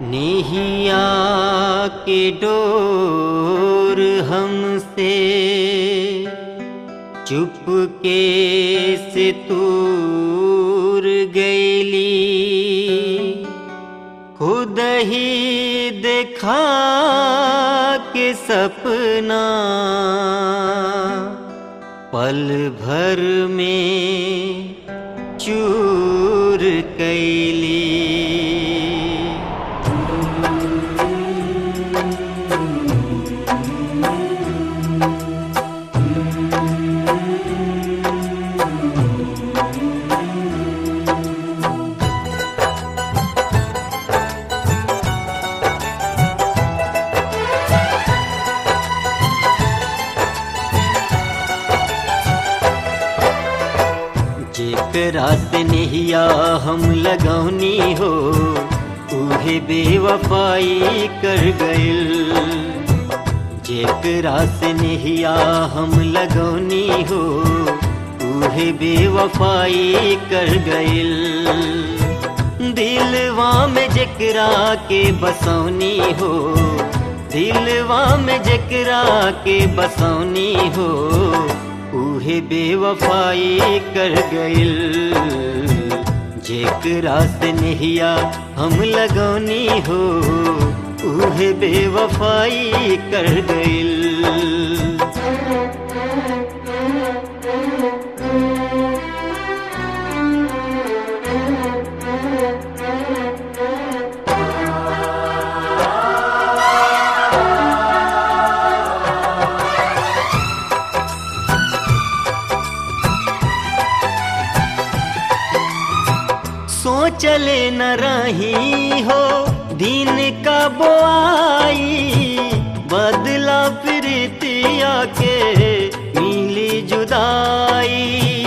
नेहिया के डोर हमसे चुपके से दूर गईली खुद ही देखा के सपना पल भर में चूर कैली जेकरा से नहिया हम लगौनी हो उहे बेवफाई कर गइल जेकरा से नहिया हम लगौनी हो उहे बेवफाई कर गइल दिलवा में जेकरा के बसौनी हो दिलवा में जेकरा के बसौनी हो उहे बेवफाई कर गइल जेकरा से नहिया हम लगौनी हो उहे बेवफाई कर गइल सोचले न रही हो दिन का बोआई बदला प्रीतिया के मिली जुदाई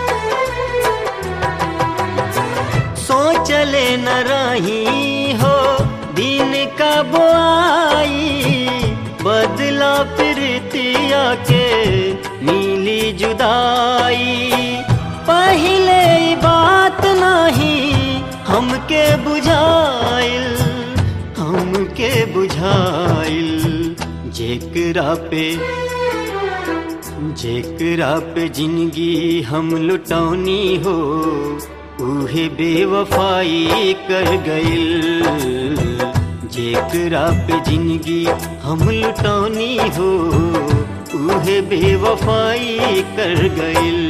सोचले न रही हो दिन का बोआई बदला प्रीतिया के मिली जुदाई पहले ई बात नहीं हमके बुझाइल हमके बुझाइल जेकरा पे जेकरा पे जिंदगी हम लुटौनी हो उहे बेवफाई कर गइल जेकरा पे जिंदगी हम लुटौनी हो उहे बेवफाई कर गइल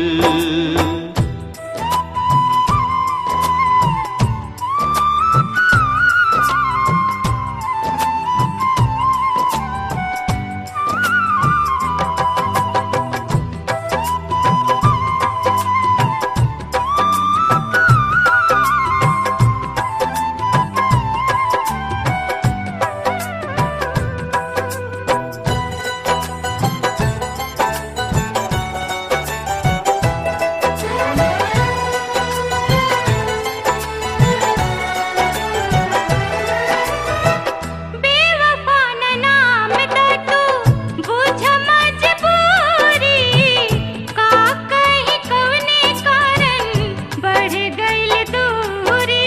बेवफा न नाम त तू बुझ मजबूरी का कहीं कवने कारण बढ़ गइल दूरी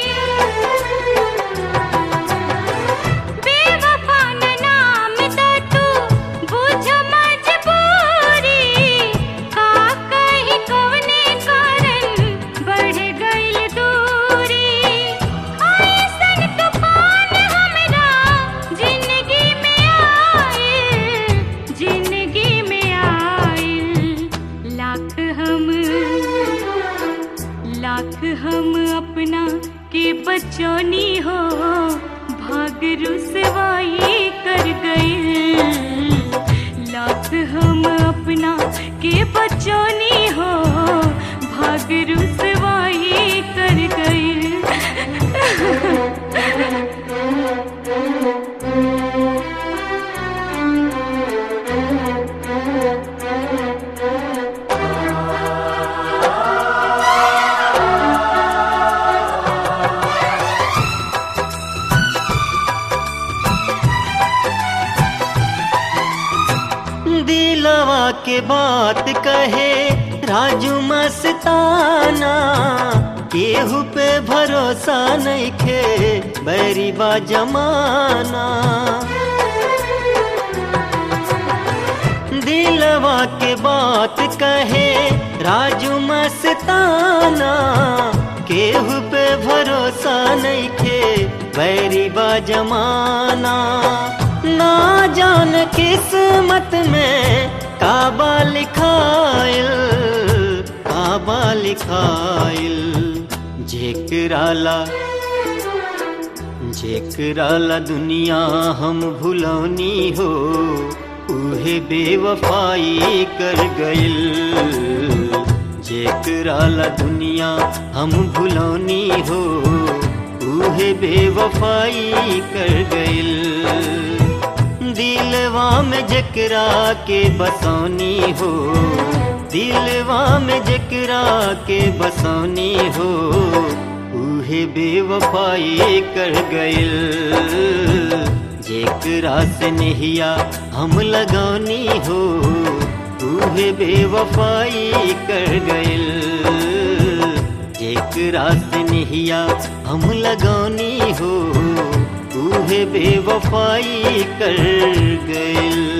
बेवफा न नाम त तू बुझ मजबूरी का कहीं कवने कारण बढ़ गइल दूरी ऐसन तूफान हमरा जिंदगी में आइल जिंदगी में आइल लाख हम लाख हम अपना के बचौनी हो भाग रुसवाई कर गए लाख हम अपना के बचौनी हो भाग रुसवाई कर गए दिलवा के बात कहे राजू मस्ताना केहू पे भरोसा नहीं खे बैरी बा जमाना दिलवा के बात कहे राजू मस्ताना केहू पे भरोसा नहीं खे बैरी बा जमाना ना जान किस्मत में काबा लिखाइल काबा लिखाइल जेकराला जेकराला दुनिया हम भुलौनी हो उहे बेवफाई कर गइल जेकराला दुनिया हम भुलौनी हो उहे बेवफाई कर गइल दिलवा में जकरा के बसौनी हो दिलवा में जकरा के बसौनी हो उहे बेवफाई कर गइल जेकरा से नहिया हम लगौनी हो उहे बेवफाई कर गइल जेकरा से नहिया हम लगौनी हो उहे बेवफाई कर गइल